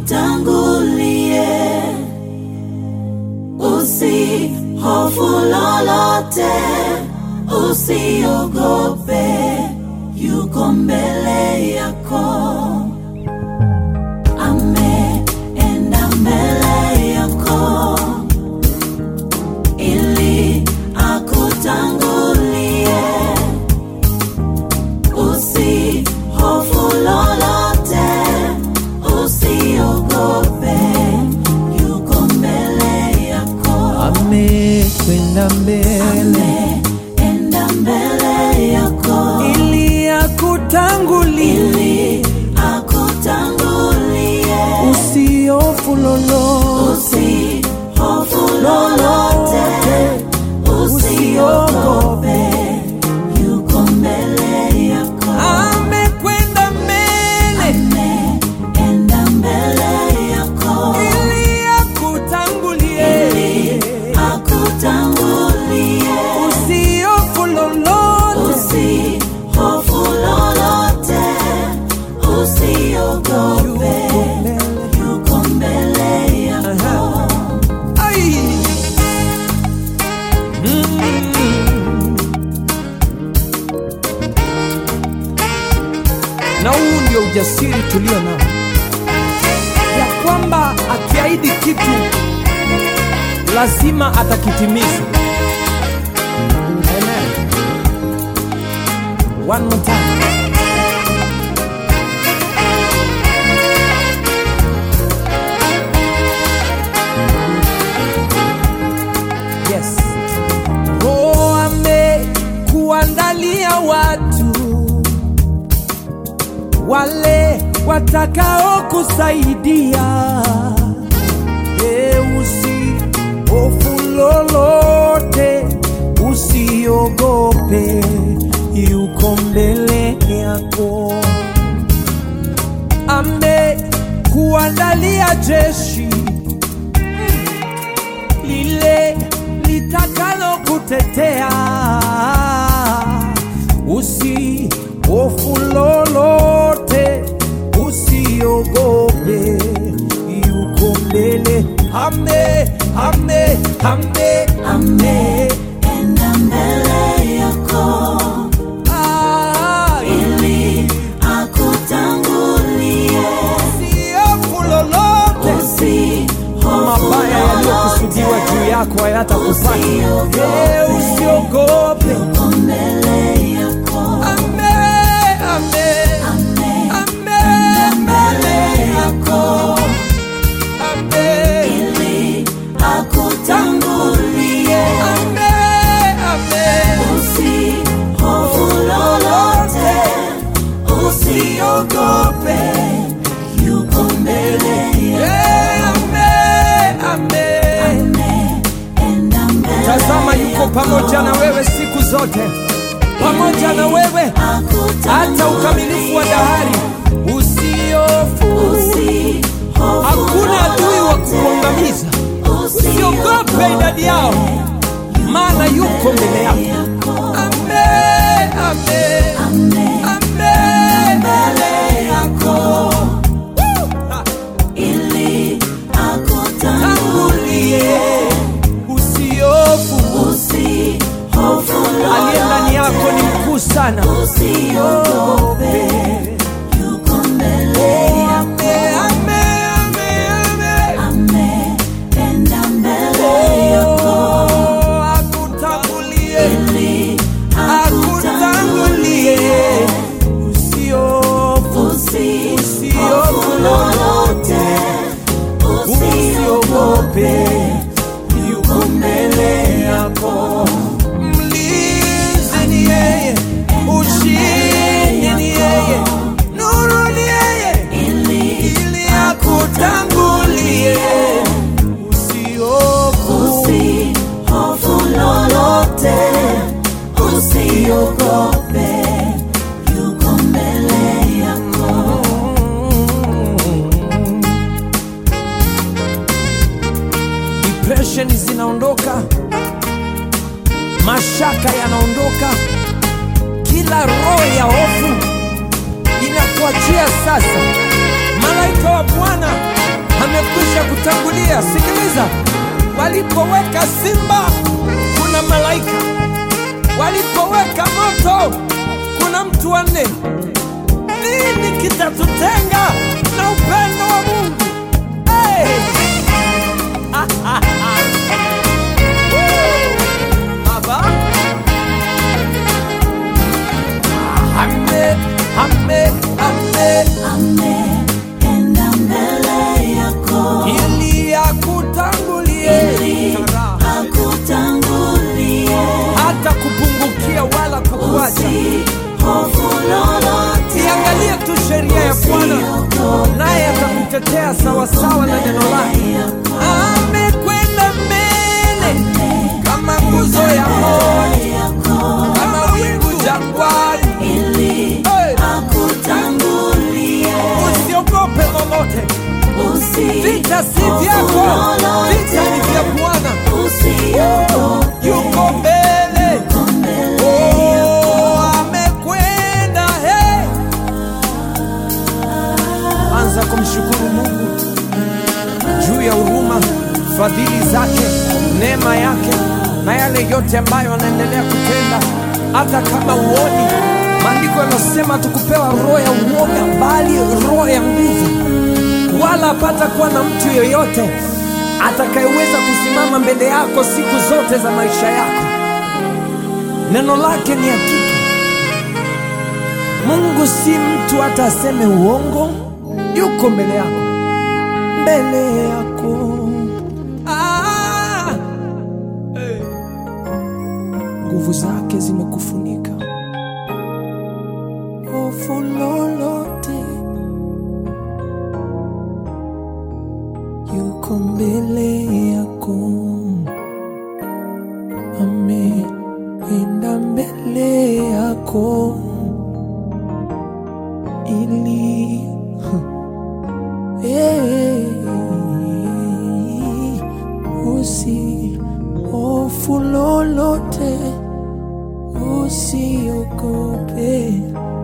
akutangulie, usihofu lolote, usiogope, yuko mbele yako. Ameenda mbele yako ili akutangulie, usihofu lolote, usiogope, yuko mbele yako. amekwenda mbele Ameenda mbele yako ili akutangulie, ili akutangulie, usiofu lolote, usihofu lolote, usiogope, yuko mbele yako. amekwenda mbele Ameenda mbele yako ili akutangulie, ili akutangulie, usiofu lolote, usihofu lolote, usiogope, yuko mbele yako. Ai. Mm. Na huu ndio ujasiri tulio nao, ya kwamba akiahidi kitu lazima atakitimiza. Amen. One more time. Yes. Roho amekuandalia watu wale watakao kusaidia. E, usihofu lolote, usiogope, yuko mbele yako. Amekuandalia jeshi lile litakalo kutetea. Usihofu lolote, usiogope, yuko mbele. Ame, ame, ame, ame. Ameenda mbele yako Ah, ili akutangulie, usihofu lolote, usihofu mabaya yaliyokusudiwa lolote, juu yako hayatakupata. Usiogope. Eh, Usiogope. yuko mbele yako. Ame, ame, Ameenda ame, mbele yako ame. ili akutangulie, Ame, ame. usihofu lolote, usiogope, yuko mbele yako. Eh, ame, ame. Ameenda mbele Tazama yuko pamoja na wewe siku zote, pamoja na wewe hata ukamilifu wa dahari. Usiofu, hakuna adui wa kukuangamiza. Usiogope idadi yao, maana yuko mbele yako. Ame, ame, ame. Ha. Tangulie, usiofu, aliye ndani yako ni mkuu sana. Usiogope, yuko mbele yako. Ame, ame, ame, ame. Ameenda mbele yako Oh, akutangulie, ili akutangulie. Usiofu, usihofu lolote, usiogope, yuko mbele yako. Mlinzi ni yeye, ushindi ni yeye, nuru ni yeye, ili akutangulie. Usiofu, usihofu lolote, usiogope, yuko mbele yako. depression zinaondoka, mashaka yanaondoka, kila roho ya hofu inakuachia sasa. Malaika wa Bwana amekwisha kutangulia. Sikiliza, walipoweka simba kuna malaika, walipoweka moto kuna mtu wa nne. Nini kitatutenga na upendo wa Mungu? Hey! Baba. Ame, ame, ame, Ameenda mbele yako ili akutangulie ili akutangulie, hata kupungukia wala kukuacha. usihofu lolote, Iangalie tu sheria ya Bwana, usiogope naye atakutetea sawasawa na neno lake. Amekwenda mbele kama nguzo ya moto, yako kama wingu jangwani. ili Hey! akutangulie, Usiogope lolote, vita si vyako, vita ni vya Bwana. usiogope Yuko mbele, oh, amekwenda. Hey! Anza kumshukuru Mungu juu ya huruma, fadhili zake, neema yake na yale yote ambayo anaendelea kutenda, hata kama uoni. Maandiko yanasema tukupewa roho ya uoga, bali roho ya nguvu, wala hapata kuwa na mtu yeyote atakayeweza kusimama mbele yako siku zote za maisha yako. Neno lake ni hakika. Mungu si mtu hata aseme uongo, yuko mbele yako, mbele yako. Ah! Eh. Nguvu zake zimekufunika, hofu lolote, yuko mbele yako, ameenda mbele yako ili Eh, usi hofu lolote, usiogope,